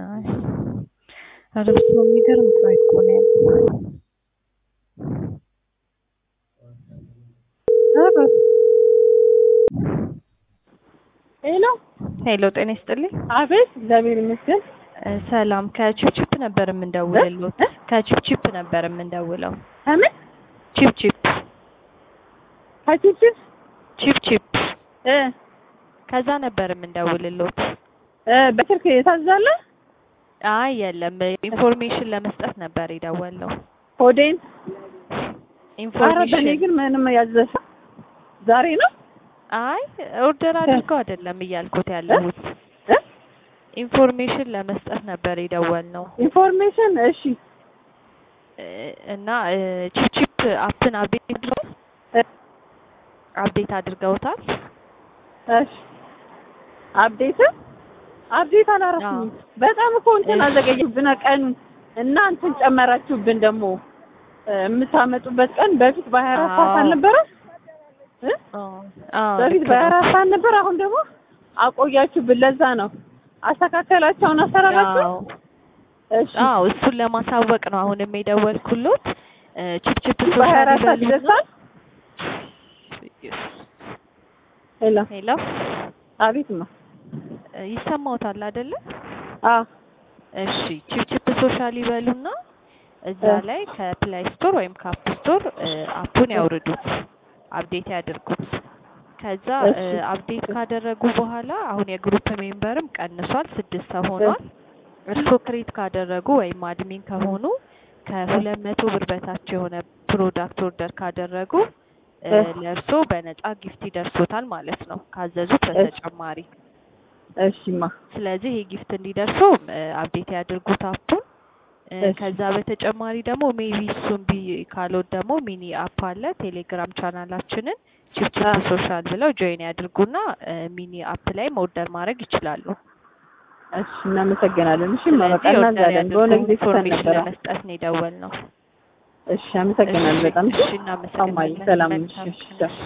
አይ ኧረ በስመ አብ የሚገርም ፕራይስ እኮ ነው ያለው። ኧረ ሄሎ ሄሎ ጤና ይስጥልኝ። አቤት፣ እግዚአብሔር ይመስገን። እ ሰላም ከቺፕቺፕ ነበር የምንደውልልዎት። ከቺፕቺፕ ነበር የምንደውለው። ከምን ቺፕቺፕ ከቺፕስ ቺፕቺፕ እ ከዛ ነበር የምንደውልልዎት። እ በስልክ ታዛለ አይ የለም ኢንፎርሜሽን ለመስጠት ነበር የደወልነው። ሆዴን ኧረ በእኔ ኢንፎርሜሽን ግን ምንም ያዘሰ ዛሬ ነው አይ ኦርደር አድርገው አይደለም እያልኩት ያለሁት እ ኢንፎርሜሽን ለመስጠት ነበር የደወልነው ኢንፎርሜሽን እሺ እ እና እ ቺፕቺፕ አፕን አፕዴት አድርገው እ አፕዴት አድርገውታል። እሺ አፕዴት አፕዴት አላረኩም። በጣም እኮ እንትን እሺ። አዘገየብን ቀኑን እና እንትን ጨመራችሁብን ደግሞ እ የምታመጡበት ቀን በፊት በሀያ አራት ሰዓት አዎ። አልነበረ እ አዎ አዎ በፊት ልክ በሀያ ነው። አራት ሰዓት ነበር። አሁን ደግሞ አቆያችሁብን። ለዛ ነው አስተካከላቸውን አሰራራችሁ። አዎ እሺ አዎ እሱን ለማሳወቅ ነው አሁንም የደወልኩሎት። እ ቺፕቺፕ በሀያ ሶሻል አራት ሰዓት ይበሉና ይደርሳል። ሄሎ ሄሎ አቤት ነው። እ ይሰማዎታል አይደለ? አዎ እሺ ቺፕቺፕ ሶሻል ይበሉና እዛ እ ላይ ከፕላይ ስቶር ወይም ከአፕ ስቶር እ አፑን ያውርዱት፣ አፕዴት ያድርጉት። ከዛ እ እሺ አፕዴት ካደረጉ በኋላ አሁን የግሩፕ ሜምበርም ቀንሷል፣ ስድስት ሰው ሆኗል። እርስዎ ክሬት ካደረጉ ወይም አድሚን ከሆኑ ከሁለት መቶ ብር በታች የሆነ ፕሮዳክት ኦርደር ካደረጉ እ እ ለእርስዎ በነፃ ጊፍት ይደርሶታል ማለት ነው ካዘዙት እሺ በተጨማሪ። እሺማ ስለዚህ ይሄ ጊፍት እንዲደርሰው አፕዴት ያድርጉት አፑን። እ እሺ ከዛ በተጨማሪ ደግሞ ሜቢ እሱን ቢ ካሎት ደግሞ ሚኒ አፕ አለ ቴሌግራም ቻናላችንን ቺፕቺፕ አ ሶሻል ብለው ጆይን ያድርጉና እ ሚኒ አፕ ላይ ኦርደር ማድረግ ይችላሉ። እሺ እናመሰግናለን። እሺ በቃ ስለዚህ ኦርደር እናዛለን። ያድርጉ። በሆነ ጊዜ ትተን ኢንፎርሜሽን ነበረ። ለመስጠት ነው የደወልነው። እሺ አመሰግናለሁ እሺ በጣም። እሺ እማዬ እናመሰግናለን። ሰላም ነሽ? መልካም እሺ ቀን። ቻው።